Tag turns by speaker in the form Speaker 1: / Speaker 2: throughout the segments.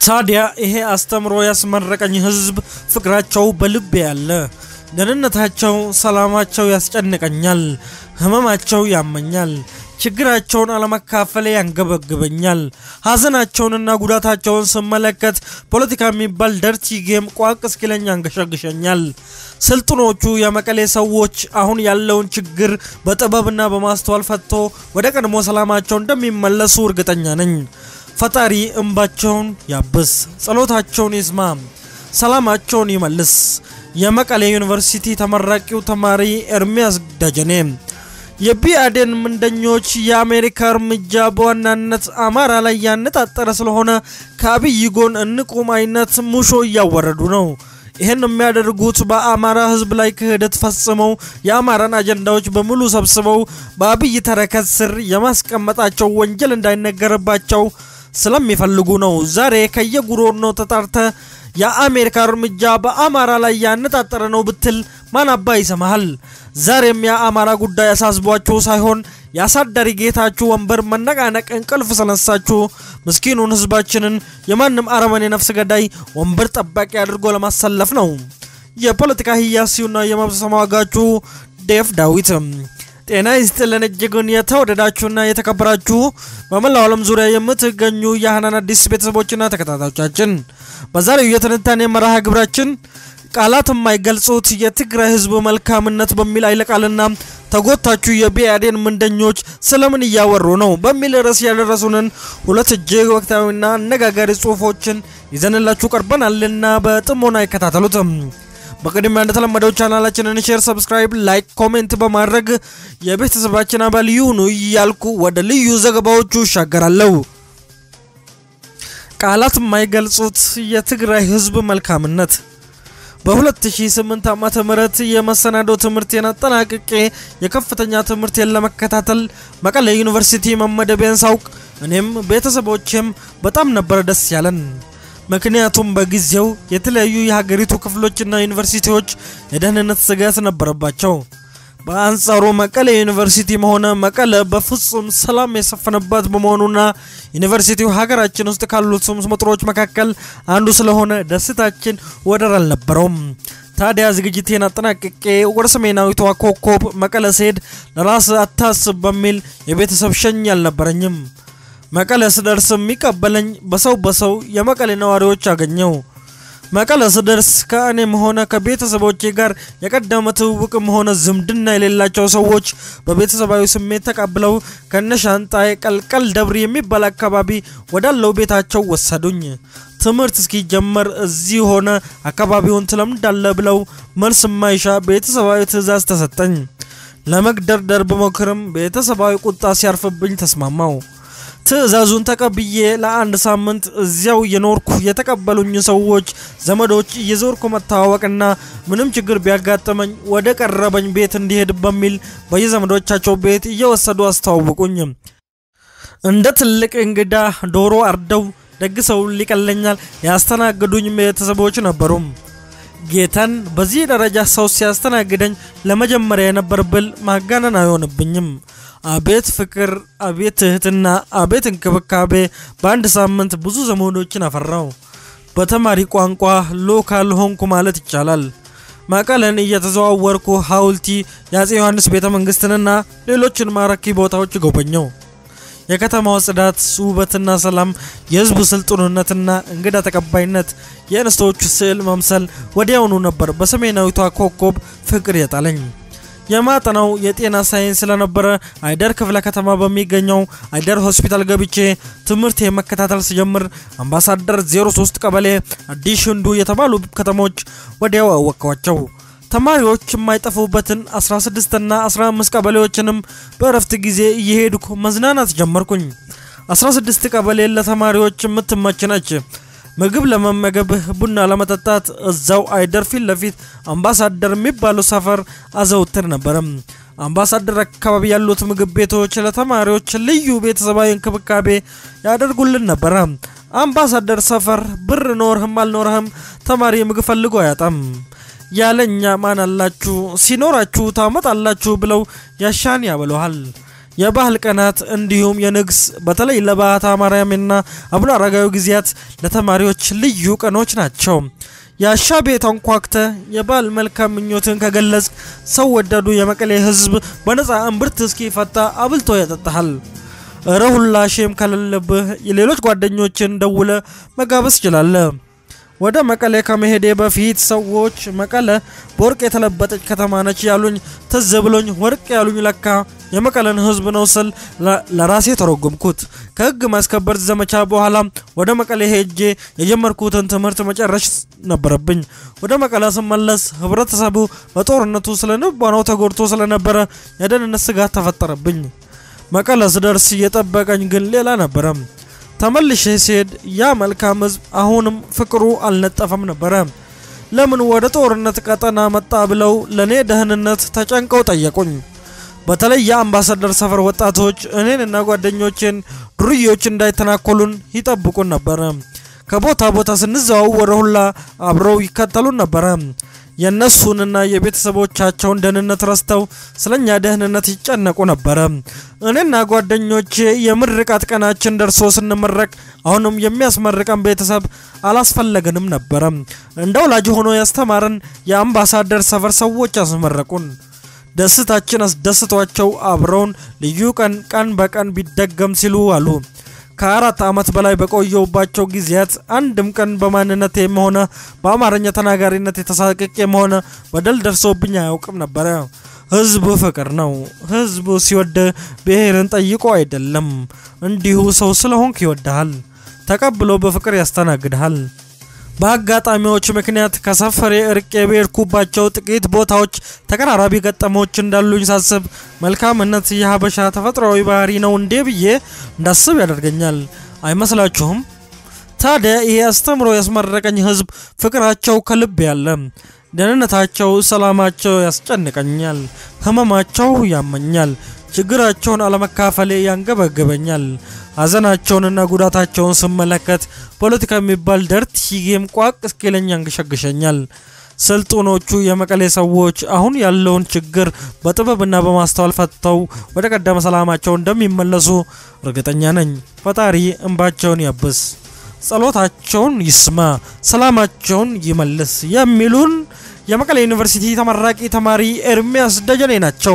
Speaker 1: ታዲያ ይሄ አስተምሮ ያስመረቀኝ ህዝብ ፍቅራቸው በልቤ ያለ፣ ደህንነታቸው፣ ሰላማቸው ያስጨንቀኛል፣ ህመማቸው ያመኛል፣ ችግራቸውን አለመካፈል ያንገበግበኛል። ሀዘናቸውንና ጉዳታቸውን ስመለከት ፖለቲካ የሚባል ደርቲ ጌም ቋቅ እስኪለኝ ያንገሸግሸኛል። ስልጡኖቹ የመቀሌ ሰዎች አሁን ያለውን ችግር በጥበብና በማስተዋል ፈትቶ ወደ ቀድሞ ሰላማቸው እንደሚመለሱ እርግጠኛ ነኝ። ፈጣሪ እንባቸውን ያብስ፣ ጸሎታቸውን ይስማ፣ ሰላማቸውን ይመልስ። የመቀሌ ዩኒቨርሲቲ ተመራቂው ተማሪ ኤርሚያስ ደጀኔ የቢአዴን ምንደኞች የአሜሪካ እርምጃ በዋናነት አማራ ላይ ያነጣጠረ ስለሆነ ከአብይ ጎን እንቁም አይነት ሙሾ እያወረዱ ነው። ይህን የሚያደርጉት በአማራ ህዝብ ላይ ክህደት ፈጽመው የአማራን አጀንዳዎች በሙሉ ሰብስበው በአብይ ተረከዝ ስር የማስቀመጣቸው ወንጀል እንዳይነገርባቸው ስለሚፈልጉ ነው። ዛሬ ከየጉሮኖ ተጣርተ የአሜሪካ እርምጃ በአማራ ላይ ያነጣጠረ ነው ብትል ማን አባ ይሰማሃል? ዛሬም የአማራ ጉዳይ አሳስቧችሁ ሳይሆን የአሳዳሪ ጌታችሁ ወንበር መነቃነቅ እንቅልፍ ስለነሳችሁ ምስኪኑን ህዝባችንን የማንም አረመኔ ነፍስ ገዳይ ወንበር ጠባቂ አድርጎ ለማሰለፍ ነው። የፖለቲካ ህያሲውና የመብት ተሟጋቹ ዴፍ ዳዊት ጤና ይስጥልን እጅጉን የተወደዳችሁና የተከበራችሁ በመላው ዓለም ዙሪያ የምትገኙ የሀናን አዲስ ቤተሰቦችና ተከታታዮቻችን በዛሬው የትንታኔ መርሃ ግብራችን ቃላት የማይገልጹት የትግራይ ህዝብ መልካምነት በሚል አይለቃልና ተጎታችሁ የቢአዴን ምንደኞች ስለምን እያወሩ ነው በሚል ርዕስ ያደረሱንን ሁለት እጅግ ወቅታዊና አነጋጋሪ ጽሁፎችን ይዘንላችሁ ቀርበናልና በጥሞና ይከታተሉትም። በቅድሚያ እንደተለመደው ቻናላችንን ሼር፣ ሰብስክራይብ፣ ላይክ፣ ኮሜንት በማድረግ የቤተሰባችን አባል ይሁኑ እያልኩ ወደ ልዩ ዘገባዎቹ ይሻገራለሁ። ቃላት የማይገልጹት የትግራይ ህዝብ መልካምነት በ2008 ዓመተ ምህረት የመሰናዶ ትምህርቴን አጠናቅቄ የከፍተኛ ትምህርቴን ለመከታተል መቀሌ ዩኒቨርሲቲ መመደቤን ሳውቅ እኔም ቤተሰቦቼም በጣም ነበር ደስ ያለን። ምክንያቱም በጊዜው የተለያዩ የሀገሪቱ ክፍሎችና ዩኒቨርሲቲዎች የደህንነት ስጋት ነበረባቸው። በአንጻሩ መቀሌ ዩኒቨርሲቲም ሆነ መቀለ በፍጹም ሰላም የሰፈነባት በመሆኑና ዩኒቨርሲቲው ሀገራችን ውስጥ ካሉት ስመጥሮች መካከል አንዱ ስለሆነ ደስታችን ወደር አልነበረውም። ታዲያ ዝግጅቴን አጠናቅቄ ወደ ሰሜናዊቷ ኮከብ መቀለ ስሄድ ለራስ አታስብ በሚል የቤተሰብ ሸኝ አልነበረኝም። መቀለ ስደርስ የሚቀበለኝ በሰው በሰው የመቀሌ ነዋሪዎች አገኘው። መቀለ ስደርስ ከእኔም ሆነ ከቤተሰቦቼ ጋር የቀደመ ትውውቅም ሆነ ዝምድና የሌላቸው ሰዎች በቤተሰባዊ ስሜት ተቀብለው ከነሻንጣዬ ቀልቀል ደብር የሚባል አካባቢ ወዳለው ቤታቸው ወሰዱኝ። ትምህርት እስኪጀመር እዚህ ሆነ አካባቢውን ትለምዳለ ብለው መልስ የማይሻ ቤተሰባዊ ትዕዛዝ ተሰጠኝ። ለመግደርደር ብሞክርም ቤተሰባዊ ቁጣ ሲያርፍብኝ ተስማማው። ትዕዛዙን ተቀብዬ ለአንድ ሳምንት እዚያው የኖርኩ የተቀበሉኝ ሰዎች ዘመዶች እየዞርኩ መተዋወቅና ምንም ችግር ቢያጋጥመኝ ወደ ቀረበኝ ቤት እንዲሄድ በሚል በየዘመዶቻቸው ቤት እየወሰዱ አስተዋውቁኝ። እንደ ትልቅ እንግዳ ዶሮ አርደው ደግሰው ሊቀለኛል ያስተናግዱኝ ቤተሰቦች ነበሩ። ጌታን በዚህ ደረጃ ሰው ሲያስተናግደኝ ለመጀመሪያ የነበር ብል ማጋነን አይሆንብኝም። አቤት ፍቅር፣ አቤት ትህትና፣ አቤት እንክብካቤ! በአንድ ሳምንት ብዙ ዘመዶችን አፈራው። በተማሪ ቋንቋ ሎካል ሆንኩ ማለት ይቻላል። መቀለን እየተዘዋወርኩ ሐውልቲ፣ የአፄ ዮሐንስ ቤተ መንግስትንና ሌሎችን ማራኪ ቦታዎች ጎበኘው። የከተማው ጽዳት፣ ውበትና ሰላም፣ የህዝቡ ስልጡንነትና እንግዳ ተቀባይነት፣ የእንስቶቹ ስዕል መምሰል ወዲያውኑ ነበር በሰሜናዊቷ ኮከብ ፍቅር የጣለኝ። የማጠናው የጤና ሳይንስ ስለነበረ አይደር ክፍለ ከተማ በሚገኘው አይደር ሆስፒታል ገብቼ ትምህርት የመከታተል ስጀምር አምባሳደር 03 ቀበሌ፣ አዲስ ህንዱ የተባሉ ከተሞች ወዲያው አወቅኳቸው። ተማሪዎች የማይጠፉበትን 16 እና 15 ቀበሌዎችንም በእረፍት ጊዜ እየሄድኩ መዝናናት ጀመርኩኝ። 16 ቀበሌ ለተማሪዎች የምትመች ነች። ምግብ ለመመገብ ቡና ለመጠጣት እዛው አይደር ፊት ለፊት አምባሳደር የሚባለው ሰፈር አዘውትር ነበረም። አምባሳደር አካባቢ ያሉት ምግብ ቤቶች ለተማሪዎች ልዩ ቤተሰባዊ እንክብካቤ ያደርጉልን ነበረ። አምባሳደር ሰፈር ብር ኖርህም አልኖርህም ተማሪ ምግብ ፈልጎ አያጣም። ያለኛ ማን አላችሁ ሲኖራችሁ ታመጣላችሁ ብለው ያሻን ያበለሃል። የባህል ቀናት እንዲሁም የንግስ በተለይ ለባህታ ማርያምና አቡነ አረጋዊ ጊዜያት ለተማሪዎች ልዩ ቀኖች ናቸው። የአሻ ቤት አንኳክተ የባህል መልካም ምኞትን ከገለጽ ሰው ወዳዱ የመቀሌ ሕዝብ በነፃ እምብርት እስኪፈታ አብልቶ ያጠጣሃል። እረ ሁላሽም ከሌለብህ የሌሎች ጓደኞችን ደውለ መጋበዝ ይችላለ። ወደ መቀሌ ከመሄዴ በፊት ሰዎች መቀለ በወርቅ የተለበጠች ከተማ ነች ያሉኝ ትዝ ብሎኝ ወርቅ ያሉኝ ለካ የመቀለን ህዝብ ነው ስል ለራሴ ተረጎምኩት። ከህግ ማስከበር ዘመቻ በኋላ ወደ መቀሌ ሄጄ የጀመርኩትን ትምህርት መጨረሽ ነበረብኝ። ወደ መቀለ ስመለስ ህብረተሰቡ በጦርነቱ ስለንባናው ተጎድቶ ስለነበረ የደህንነት ስጋት ተፈጠረብኝ። መቀለ ስደርስ እየጠበቀኝ ግን ሌላ ነበረ። ተመልሼ ሲሄድ ያ መልካም ህዝብ አሁንም ፍቅሩ አልነጠፈም ነበረ። ለምን ወደ ጦርነት ቀጠና መጣ ብለው ለእኔ ደህንነት ተጨንቀው ጠየቁኝ። በተለይ የአምባሳደር ሰፈር ወጣቶች እኔንና ጓደኞቼን ዱርዬዎች እንዳይተናኮሉን ይጠብቁን ነበረ። ከቦታ ቦታ ስንዘዋወር ሁላ አብረው ይከተሉን ነበረ። የእነሱንና የቤተሰቦቻቸውን ደህንነት ረስተው ስለኛ ደህንነት ይጨነቁ ነበረ። እኔና ጓደኞቼ የምርቃት ቀናችን ደርሶ ስንመረቅ አሁንም የሚያስመርቀን ቤተሰብ አላስፈለገንም ነበረ። እንደ ወላጅ ሆኖ ያስተማረን የአምባሳደር ሰፈር ሰዎች ያስመረቁን። ደስታችን አስደስቷቸው አብረውን ልዩ ቀን ቀን በቀን ቢደገም ሲሉ አሉ። ከአራት ዓመት በላይ በቆየውባቸው ጊዜያት አንድም ቀን በማንነቴም ሆነ በአማርኛ ተናጋሪነት የተሳቀቄም ሆነ በደል ደርሶብኝ አያውቅም ነበረ። ህዝቡ ፍቅር ነው። ህዝቡ ሲወድ ብሔርን ጠይቆ አይደለም፣ እንዲሁ ሰው ስለሆንክ ይወድሃል፣ ተቀብሎ በፍቅር ያስተናግድሃል። በአጋጣሚዎች ምክንያት ከሰፈሬ እርቄ በሄድኩባቸው ጥቂት ቦታዎች ተቀራራቢ ገጠሞች እንዳሉኝ ሳስብ መልካምነት የሀበሻ ተፈጥሯዊ ባህሪ ነው እንዴ ብዬ እንዳስብ ያደርገኛል። አይመስላችሁም? ታዲያ ይሄ አስተምሮ ያስመረቀኝ ህዝብ ፍቅራቸው ከልብ ያለ፣ ደህንነታቸው፣ ሰላማቸው ያስጨንቀኛል፣ ህመማቸው ያመኛል፣ ችግራቸውን አለመካፈሌ ያንገበግበኛል። ሀዘናቸውንና ጉዳታቸውን ስመለከት ፖለቲካ የሚባል ደርት ሂጌም ቋቅ እስኪለኝ ያንገሸግሸኛል። ስልጡኖቹ የመቀሌ ሰዎች አሁን ያለውን ችግር በጥበብና በማስተዋል ፈትተው ወደ ቀደመ ሰላማቸው እንደሚመለሱ እርግጠኛ ነኝ። ፈጣሪ እንባቸውን ያብስ፣ ጸሎታቸውን ይስማ፣ ሰላማቸውን ይመልስ የሚሉን የመቀሌ ዩኒቨርሲቲ ተመራቂ ተማሪ ኤርሚያስ ደጀኔ ናቸው።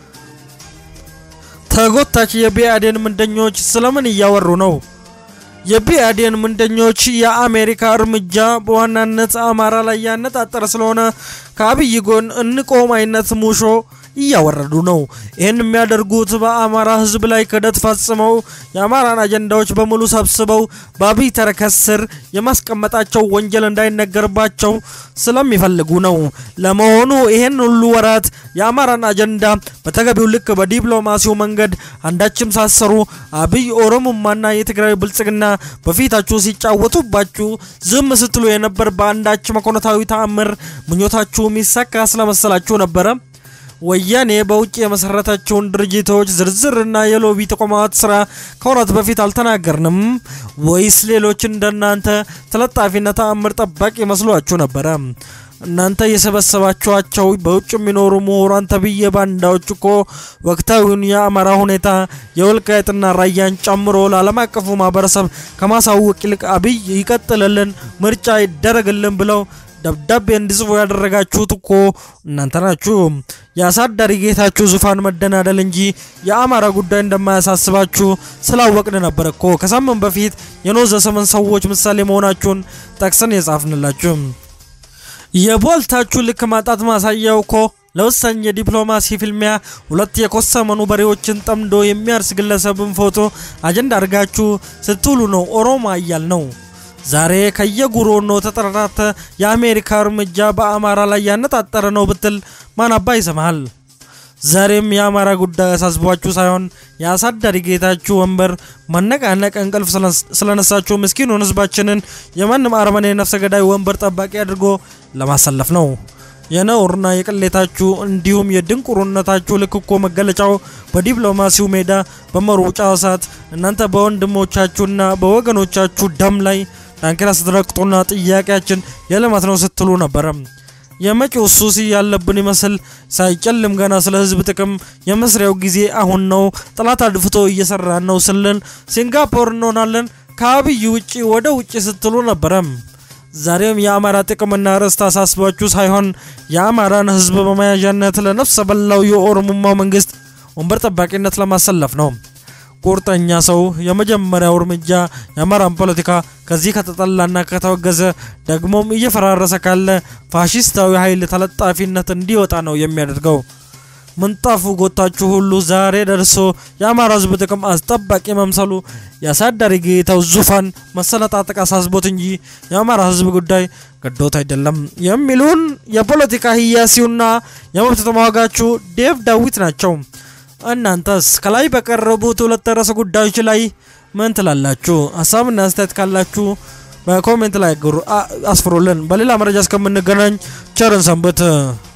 Speaker 1: ተጎታች የቢአዴን ምንደኞች ስለምን እያወሩ ነው? የቢአዴን ምንደኞች የአሜሪካ እርምጃ በዋናነት አማራ ላይ ያነጣጠረ ስለሆነ ከአብይ ጎን እንቆም አይነት ሙሾ እያወረዱ ነው። ይህን የሚያደርጉት በአማራ ሕዝብ ላይ ክህደት ፈጽመው የአማራን አጀንዳዎች በሙሉ ሰብስበው በአብይ ተረከዝ ስር የማስቀመጣቸው ወንጀል እንዳይነገርባቸው ስለሚፈልጉ ነው። ለመሆኑ ይህን ሁሉ ወራት የአማራን አጀንዳ በተገቢው ልክ በዲፕሎማሲው መንገድ አንዳችም ሳሰሩ አብይ ኦሮሞማና የትግራይ ብልጽግና በፊታችሁ ሲጫወቱባችሁ ዝም ስትሉ የነበር በአንዳች መኮንታዊ ተአምር ምኞታችሁ የሚሳካ ስለመሰላችሁ ነበረ? ወያኔ በውጭ የመሰረታቸውን ድርጅቶች ዝርዝርና የሎቢ ተቋማት ስራ ከወራት በፊት አልተናገርንም ወይስ ሌሎች እንደናንተ ተለጣፊና ተአምር ጠባቂ መስሏችሁ ነበረ? እናንተ የሰበሰባችኋቸው በውጭ የሚኖሩ ምሁራን ተብዬ ባንዳዎች እኮ ወቅታዊውን የአማራ ሁኔታ የወልቃይትና ራያን ጨምሮ ለዓለም አቀፉ ማህበረሰብ ከማሳወቅ ይልቅ አብይ ይቀጥልልን፣ ምርጫ ይደረግልን ብለው ደብዳቤ እንዲጽፉ ያደረጋችሁት እኮ እናንተ ናችሁ። የአሳዳሪ ጌታችሁ ዙፋን መደናደል እንጂ የአማራ ጉዳይ እንደማያሳስባችሁ ስላወቅን ነበር እኮ ከሳምንት በፊት የኖዘ ሰመን ሰዎች ምሳሌ መሆናችሁን ጠቅሰን የጻፍንላችሁ። የቦልታችሁ ልክ ማጣት ማሳያው እኮ ለወሳኝ የዲፕሎማሲ ፍልሚያ ሁለት የኮሰመኑ በሬዎችን ጠምዶ የሚያርስ ግለሰብን ፎቶ አጀንዳ አድርጋችሁ ስትውሉ ነው ኦሮሞ እያል ነው። ዛሬ ከየጉሮኖ ተጠራራተ የአሜሪካ እርምጃ በአማራ ላይ ያነጣጠረ ነው ብትል ማን አባ ይሰማሃል? ዛሬም የአማራ ጉዳይ አሳስቧችሁ ሳይሆን የአሳዳሪ ጌታችሁ ወንበር መነቃነቅ እንቅልፍ ስለነሳችሁ ምስኪኑን ሕዝባችንን የማንም አረመኔ ነፍሰ ገዳይ ወንበር ጠባቂ አድርጎ ለማሰለፍ ነው። የነውርና የቅሌታችሁ እንዲሁም የድንቁርነታችሁ ልክ እኮ መገለጫው በዲፕሎማሲው ሜዳ በመሮጫ ሰዓት እናንተ በወንድሞቻችሁና በወገኖቻችሁ ደም ላይ ዳንኪራ ስትረግጡና ጥያቄያችን የልማት ነው ስትሉ ነበረ። የመጪው ሱስ ያለብን ይመስል ሳይጨልም ገና ስለ ህዝብ ጥቅም የመስሪያው ጊዜ አሁን ነው፣ ጠላት አድፍቶ እየሰራን ነው ስልን ሲንጋፖር እንሆናለን ከአብይ ውጪ ወደ ውጪ ስትሉ ነበረም። ዛሬም የአማራ ጥቅምና ርስት አሳስባችሁ ሳይሆን የአማራን ህዝብ በመያዣነት ለነፍሰ በላው የኦሮሞማው መንግስት ወንበር ጠባቂነት ለማሰለፍ ነው። ቁርጠኛ ሰው የመጀመሪያው እርምጃ የአማራን ፖለቲካ ከዚህ ከተጠላና ከተወገዘ ደግሞም እየፈራረሰ ካለ ፋሽስታዊ ኃይል ተለጣፊነት እንዲወጣ ነው የሚያደርገው። ምንጣፉ ጎታችሁ ሁሉ ዛሬ ደርሶ የአማራ ህዝብ ጥቅም አስጠባቂ መምሰሉ የአሳዳሪ ጌታው ዙፋን መሰነጣጠቅ አሳስቦት እንጂ የአማራ ህዝብ ጉዳይ ገዶት አይደለም የሚሉን የፖለቲካ ህያሲውና የመብት ተሟጋቹ ዴቭ ዳዊት ናቸው። እናንተስ ከላይ በቀረቡት ሁለት ርዕሰ ጉዳዮች ላይ ምን ትላላችሁ? ሀሳብና አስተያየት ካላችሁ በኮሜንት ላይ አስፍሩልን። በሌላ መረጃ እስከምንገናኝ ቸርን ሰንብት።